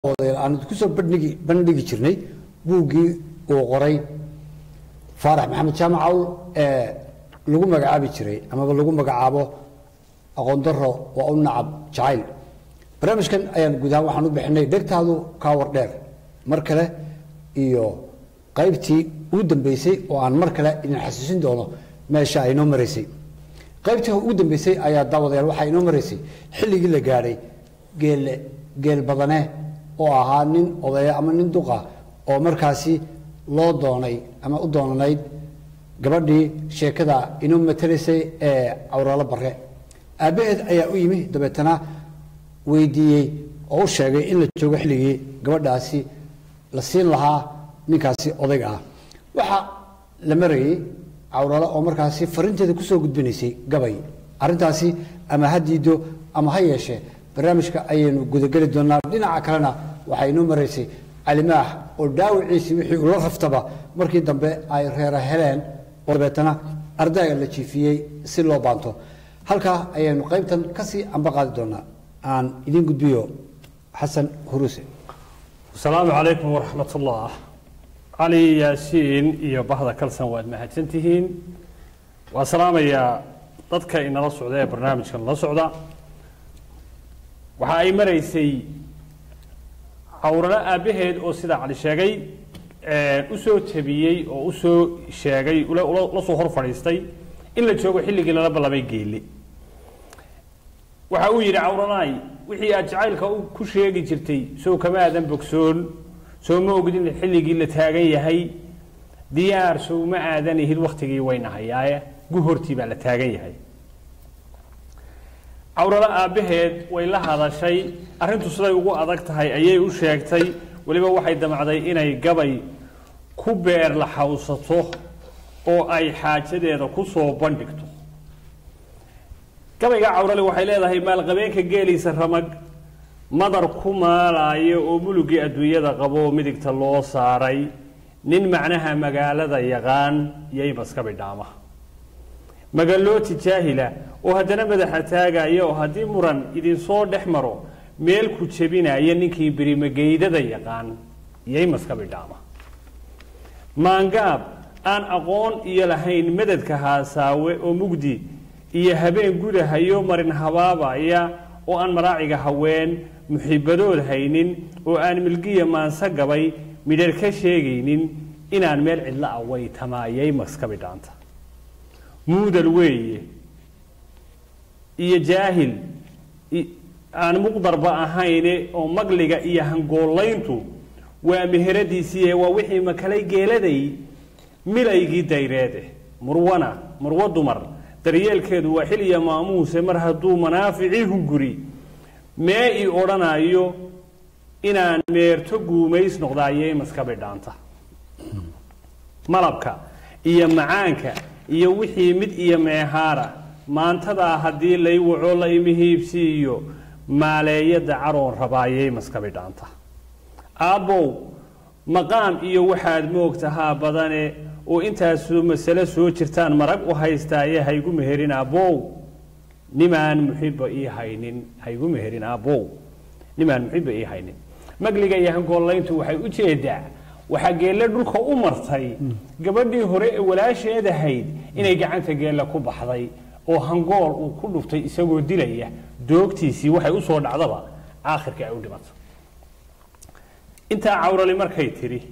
aan kusoo bandhigi bandhigi jirnay buuggii uu qoray faarax maxamed jaamac cawl ee lagu magacaabi jiray amaba lagu magacaabo aqoon daro waa u nacab jacayl barnaamijkan ayaan guud ahaan waxaan u bixinay dhegtaadu kaawar dheer mar kale iyo qaybtii ugu dambeysay oo aan mar kale idin xasuusin doono meesha ay inoo maraysay qaybtii ugu dambeysay ayaa daawadayaal waxaa inoo maraysay xilligii la gaadhay geelle geel badane oo ahaa nin odaya ama nin duqa oo markaasi loo doonay ama u doonanayd gabadhii sheekada inoo matalaysay ee cawraalo bare aabbaheed ayaa u yimi dabeetana weydiiyey oo u sheegay in la joogo xilligii gabadhaasi la siin lahaa ninkaasi odayga ah waxaa la marayay cawralo oo markaasi farinteeda kusoo gudbinaysay gabay arrintaasi ama ha diido ama ha yeeshee barnaamijka ayaynu gudageli doonaa dhinaca kalena waxaa inoo maraysay calimaax oo dhaawiciisii wixii ula raftaba markii dambe ay reera heleen oo dabeetana ardayga la jiifiyey si loo baanto halkaa ayaynu qaybtan kasii amba qaadi doonaa aan idiin gudbiyo xasan huruse asalaamu calaykum waraxmat ullah cali yaasiin iyo bahda kalsan waad mahadsan tihiin waa salaamayaa dadka inala socda ee barnaamijka nala socda waxa ay maraysay cawralo aabbaheed oo sidaa cali sheegay usoo tabiyey oo usoo sheegay la soo hor fadhiistay in la joogo xilligii lala ballamay geelle waxa uu yidhi cawranaay wixii aad jacaylka ku sheegi jirtay soo kama aadan bogsoon soo ma ogid in xilligii la taagan yahay diyaar sow ma aadan ihid waktigii waynahayaaye guhortii baa la taagan yahay cawralo aabbaheed way la hadashay arrintu siday ugu adag tahay ayay u sheegtay weliba waxay damacday inay gabay ku beer la xawsato oo ay xaajadeeda ku soo bandhigto gabayga cawrale waxay leedahay maalqabeenka geeliisa ramag madar ku maalaayo oo mulugii adduunyada qabo oo midigta loo saaray nin macnaha magaalada yaqaan yaymaska bidhaama magalooti jaahila oo haddana madaxa taagaya oo haddii muran idinsoo dhex maro meel ku jebinaya ninkii berimageydada yaqaan yaymaska bidhaama maangaab aan aqoon iyo lahayn madadka haasaawe oo mugdi iyo habeen gudahayo marin habaabaya oo aan maraaciga haween muxibadood haynin oo aan milgiya maanse gabay midhar ka sheegaynin inaan meel cidlo ah way tamaayay maska bidhaanta muudal weeye iyo jaahil aan muqdarba ahayne oo magliga iyo hangoolayntu waa meheradiisiiye waa wixii makalay geeladay milaygii dayreede murwana murwo dumar daryeelkeedu waa xil iyo maamuuse mar hadduu manaaficii hunguri mee ii odhanayo inaan meerto guumays noqdaayey maska bidhaanta malabka iyo macaanka iyo wixii mid iyo meehaara maantadaa haddii lay waco la imihiibsiiyo maaleeyada caroon rabaayey maska bidhaanta aabbow maqaam iyo waxaad moogtahaa badane oo intaasoo masale soo jirtaan marag u haystaaye haygu meherin aabbow nimaan muxiba ii haynin haygu meherin aabbow nimaan muxiba ii haynin magliga iyo hangoolayntu waxay u jeedaa waxaa geelle dhulka u martay gabadhii hore ee walaasheed ahayd inay gacanta geelle ku baxday oo hangool uu ku dhuftay isagoo dilaya doogtiisii waxay usoo dhacdaba aakhirka ay u dhimato intaa cawrali markay tidhi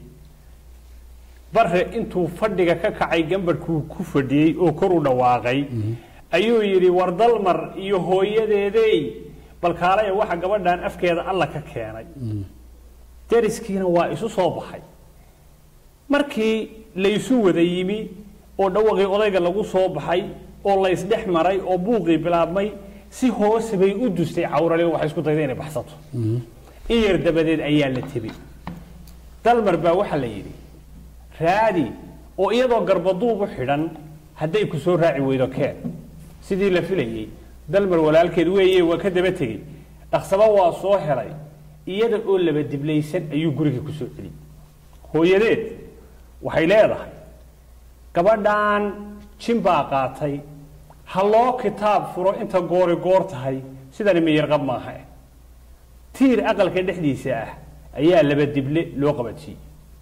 bare intuu fadhiga ka kacay gambadhkuu ku fadhiyey oo kor u dhawaaqay ayuu yidhi war dalmar iyo hooyadeedey balkaalaya waxa gabadhan afkeeda alla ka keenay dariskiina waa isu soo baxay markii laysu wada yimi oo dhawaqii odayga lagu soo baxay oo laysdhex maray oo buuqii bilaabmay si hoose bay u dustay cawrale oo waxay isku dayday inay baxsato in yar dabadeed ayaa la tebi dalmar baa waxaa la yidhi raadi oo iyadoo garbaduub u xidhan hadday ku soo raaci weydo keen sidii la filayey dalmar walaalkeed weeye waa ka daba tegey dhaqsaba waa soo helay iyada oo laba diblaysan ayuu guriga ku soo celiyey hooyadeed waxay leedahay gabadhan jin baa qaatay ha loo kitaab furo inta goori goor tahay sidani miyarqab maaha tiir aqalka dhexdiisa ah ayaa laba dible loo qabatiyey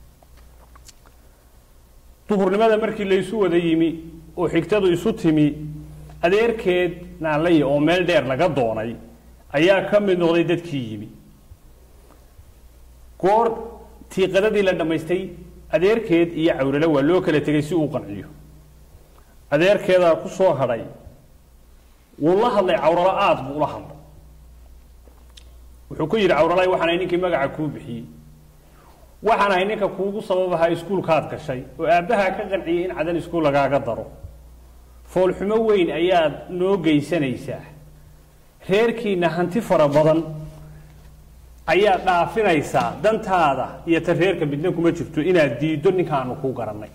duhurnimada markii laysu wada yimi oo xigtadu isu timi adeerkeed naanlaya oo meel dheer laga doonay ayaa ka mid noqday dadkii yimi goor tiiqadadii la dhammaystay adeerkeed iyo cawrale waa loo kala tegay si uu qanciyo adeerkeedaa ku soo hadhay wuu la hadlay cawralo aada buu ula hadlay wuxuu ku yidhi cawralay waxaan ahay ninkii magaca kuu bixiyey waxaan ahay ninka kuugu sababahaa iskuulkaad gashay oo aabbahaa ka qanciyay in cadan iskuul lagaaga daro foolxumo weyn ayaad noo geysanaysaa reerkiina hanti fara badan ayaad dhaafinaysaa dantaada iyo ta reerka midna kuma jirto inaad diiddo ninkaanu kuu garannay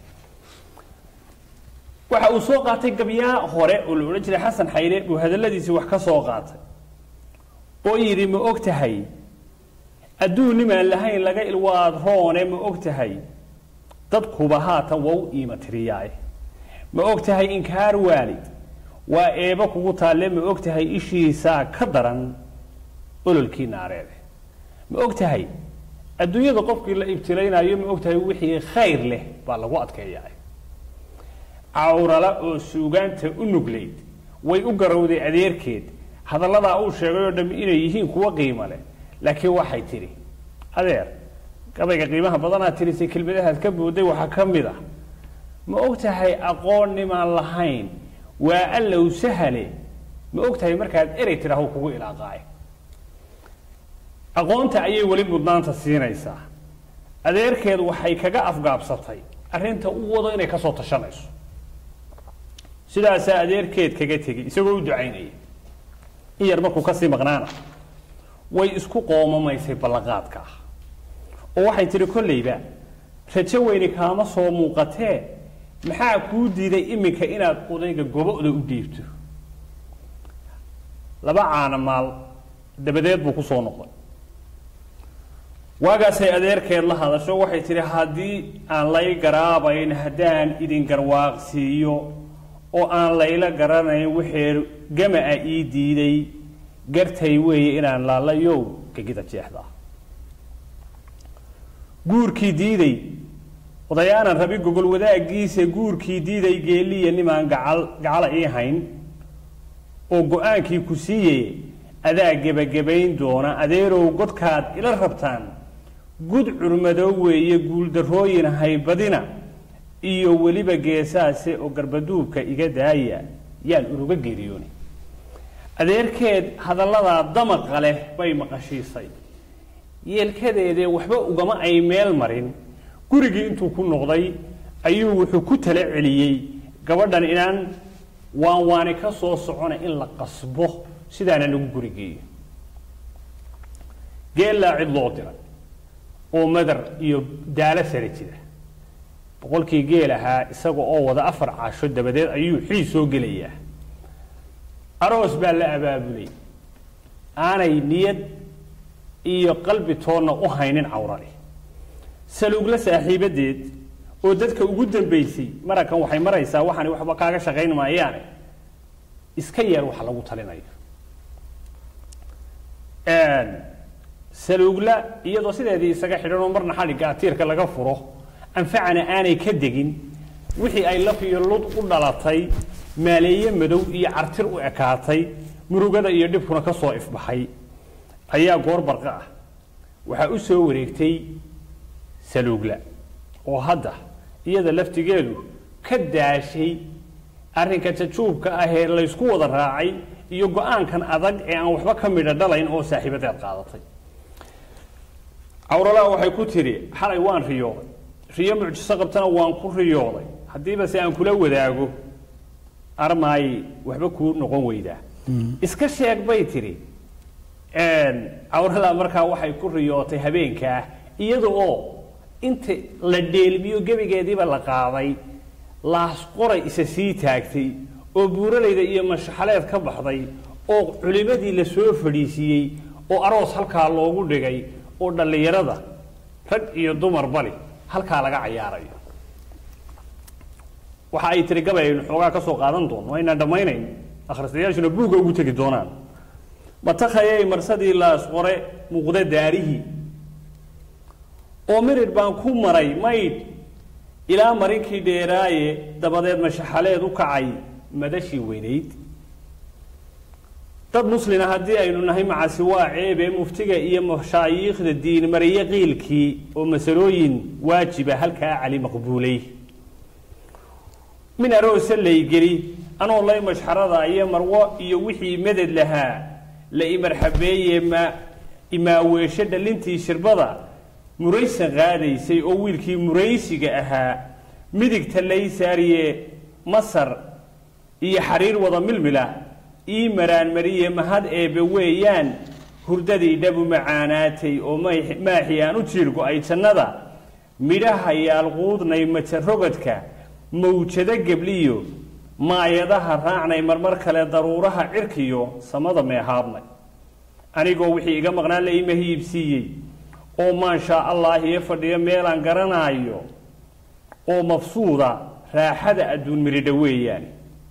waxa uu soo qaatay gabyaa hore oo la odhan jiray xasan xayre buu hadalladiisii wax ka soo qaatay oo yidhi ma og tahay adduun nimaan lahayn laga ilwaad roone ma og tahay dadkuba haatan waa u iima tiriyaaye ma og tahay inkaar waalid waa eebo kugu taalle ma og tahay ishiisaa ka daran ololkii naareede ma og tahay adduunyada qofkii la ibtilaynayo ma og tahay wixii khayr leh baa lagu adkeeyaa cawrala oo suugaanta u nuglayd way u garowday adeerkeed hadalladaa uu sheegay oo dham inay yihiin kuwo qiimo leh laakiin waxay tidhi adeer gabayga qiimaha badanaad tirisay kelmadahaad ka booday waxaa ka mid ah ma og tahay aqoon nimaan lahayn waa allow sahale ma og tahay markaad erey tidhaaho kugu ilaaqaay aqoonta ayay weli mudnaanta siinaysaa adeerkeed waxay kaga afgaabsatay arrinta u wado inay ka soo tashanayso sidaasaa adeerkeed kaga tegey isagoo u ducaynaya in yar markuu kasii maqnaana way isku qoomamaysay ballanqaadka ah oo waxay tidhi kollayba rajo weyni kaama soo muuqatee maxaa kuu diiday iminka inaad odayga gobo-da u dhiibto laba caana maal dabadeed buu ku soo noqday waagaasay adeerkeed la hadasho waxay tidhi haddii aan lay garaabayn haddaan idin garwaaqsiiyo oo aan layla garanayn wixii gama-a ii diiday gartay weeye inaan laalayow gegida jeexdaa guurkii diiday odayaanan rabi gogol wadaaggiisa guurkii diiday geeliya nimaan gacal gacala ii hayn oo go-aankii ku siiye adaa gebagabayn doona adeerow godkaad ila rabtaan gud curmadow weeye guuldarrooyin haybadina iyo weliba geesaase oo garbaduubka iga daaya yaan uruga geeriyooni adeerkeed hadalladaa damaqa leh bay maqashiisay yeelkadeedee waxba ugama ay meel marin gurigii intuu ku noqday ayuu wuxuu ku tala celiyey gabadhan inaan waan waani ka soo socona in la qasbo sidaana lagu gurigeeyo geellaa cid loo diray oo madar iyo daalo sare jira boqolkii geel ahaa isaga oo wada afar casho dabadeed ayuu xiis soo gelayaa aroos baa la abaabulay aanay niyad iyo qalbi toonna u haynin cawrani saluugla saaxiibadeed oo dadka ugu dambaysay marakan waxay maraysaa waxaani waxba kaaga shaqayn maayaane iska yeer waxa lagu talinayo saluugla iyadoo sideedii isaga xidhanoo marna xadhigga atiirka laga furo anfacana aanay ka degin wixii ay laf iyo lud u dhalatay maaleeye madow iyo cartir u ekaatay murugada iyo dhibkuna ka soo ifbaxay ayaa goor barqa ah waxaa u soo wareegtay saluugla oo hadda iyada laftigeedu ka daashay arrinka jajuubka ah ee laysku wada raacay iyo go-aankan adag ee aan waxba ka midha dhalayn oo saaxiibadeed qaadatay cawralaa waxay ku tidhi xalay waan riyooday riyo mucjiso qabtana waan ku riyooday haddiiba se aan kula wadaago armaay waxba kuu noqon weydaa iska sheeg bay tidhi cawralaa markaa waxay ku riyootay habeenkaa iyada oo inta la dheelmiyo gebigeediiba la qaaday laas qoray isa sii taagtay oo buuralayda iyo mashaxaleed ka baxday oo culimadii la soo fadhiisiiyey oo aroos halkaa loogu dhigay oo dhallinyarada rag iyo dumar bali halkaa laga cayaarayo waxa ay tiri gabay aynu xoogaa ka soo qaadan doono aynaan dhammaynayn akhristayaashuna buugga ugu tegi doonaan matakhayay marsadii laas qore muuqda daarihii oo mirir baan ku maray maydh ilaa marinkii dheeraaye dabadeed mashaxaleed u kacay madashii weynayd dad muslina haddii aynu nahay macasi waa ceebe muftiga iyo mashaayiikhda diin mariye qiilkii oo masalooyin waajiba halkaa cali maqbuulay min aroose laygeli anoo lay mashxarada iyo marwo iyo wixii meded lahaa la imarxabeeye ma imaaweesho dhalintii shirbada muraysan qaadaysay oo wiilkii muraysiga ahaa midigta lay saariye masar iyo xariir wada milmila ii maraanmariye mahad eebbe weeyaan hurdadii dhabu macaanaatay oo maaxi aan u jiirgo-ay jannada midhaha yaalquudnay majarogadka mawjado gebliyo maayadaha raacnay marmar kale daruuraha cirkiyo samada meehaabnay anigoo wixii iga maqnaan la ima hiibsiiyey oo maanshaa allah iyo fadhiyo meelaan garanaayo oo mafsuuda raaxada adduun miridha weeyaan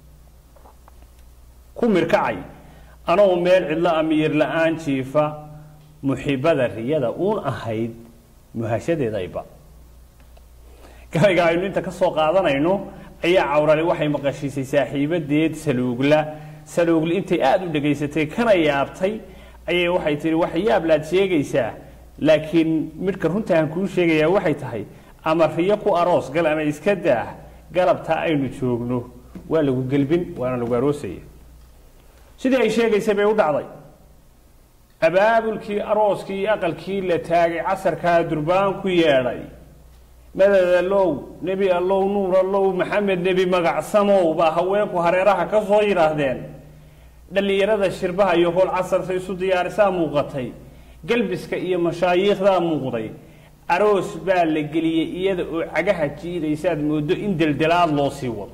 ku mirkacay anoo meel cidlo amiir la-aan jiifa muxibada riyada uun ahayd muhashadeedayba gabayga aynu inta ka soo qaadanayno ayaa cawrali waxay maqashiisay saaxiibadeed saluugla saluugli intay aada u dhegaysatay kana yaabtay ayay waxay tihi wax yaablaad sheegaysaa laakiin midhka runta aan kuu sheegayaa waxay tahay ama riyo ku aroos gal ama iska daah galabtaa aynu joogno waa lagu gelbin waana lagu aroosaya sidii ay sheegaysay bay u dhacday abaabulkii arooskii iyo aqalkii la taagay casarkaa durbaan ku yeedhay madad allow nebi allow nuur allow maxamed nebi magacsamow baa haweenku hareeraha ka soo yidhaahdeen dhallinyarada shirbaha iyo howl casarsa isu diyaarisaa muuqatay galbiska iyo mashaayiikhdaa muuqday aroos baa la geliyey iyada oo cagaha jiidaysaad moodo in deldelaad loo sii wado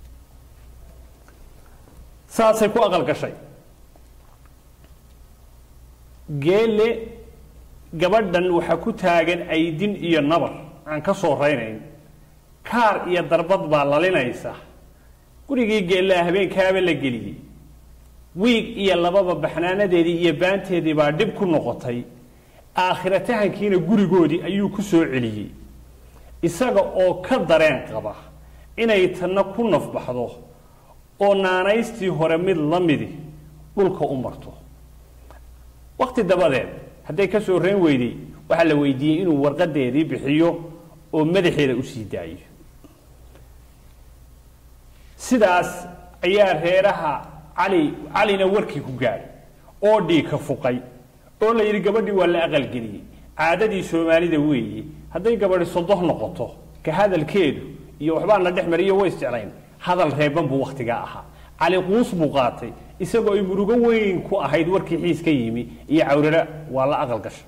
saasay ku aqal gashay geele gabadhan waxaa ku taagan aydin iyo nabar aan ka soo raynayn kaar iyo darbad baa lalinaysa gurigii geellaa habeenkaaba la geliyey wiig iyo lababa baxnaanadeedii iyo baanteedii baa dhib ku noqotay aakhiratahankiina gurigoodii ayuu ku soo celiyey isaga oo ka dareen qaba inay tanna ku nafbaxdo oo naanaystii hore mid la midi dhulka u marto wakhti dabadeed hadday ka soo reen weyday waxaa la weydiiyey inuu warqadeedii bixiyo oo madaxeeda usii daayo sidaas ayaa reeraha cali calina warkii ku gaadhay oo dhiika fuqay oo la yidhi gabadhii waa la aqalgeliyey caadadii soomaalida weeye hadday gabadhi sodoh noqoto ka hadalkeedu iyo waxbaa na dhex mariyo way isjeclayn hadal reeban buu wakhtigaa ahaa cali quus buu qaatay isagoo ay murugo weyn ku ahayd warkii xiis ka yimi iyo cawrara waa la aqal gashay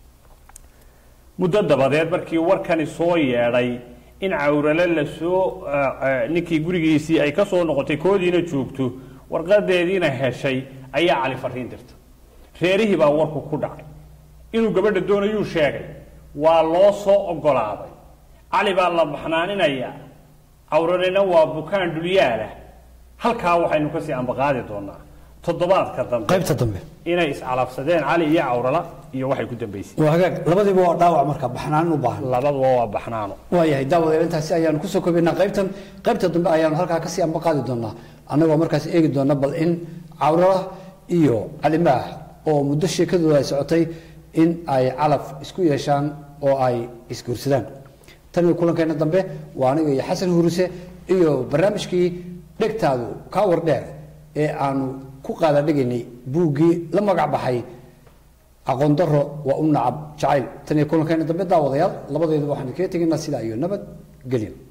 muddo dabadeed markii warkani soo yeedhay in cawrale lasoo ninkii gurigiisii ay ka soo noqotay koodiina joogto warqadeediina heshay ayaa cali fariin dirta reerihii baa warku ku dhacay inuu gabadha doonayuu sheegay waa loo soo ogolaaday cali baa la baxnaaninayaa cawralena waa bukaan dhulyaalah halkaa waxaynu kasii ambaqaadi doonaa toddobaadka dambe qaybta dambe inay iscalabsadeen cali iyo cawrala iyo waxay ku dambaysay waa hagaag labadiiba waa dhaawac marka baxnaanin u baahan labaduba waa baxnaano waayahay daawadeel intaasi ayaanu kusoo koobaynaa qaybtan qaybta dambe ayaanu halkaa kasii amba qaadi doonaa annagoo markaas eegi doona bal in cawrala iyo calimaah oo muddo sheekadooda ay socotay in ay calaf isku yeeshaan oo ay isguursadaan tan iyo kulankeena dambe waa aniga iyo xasan huruse iyo barnaamijkii dhegtaadu kaa war dheer ee aanu ku qaada dhigaynay buuggii la magac baxay aqoon daro waa u nacab jacayl tan iyo kulankeena dambe daawadayaal labadeeduba waxaan kaga tegaynaa sidaa iyo nabad gelyo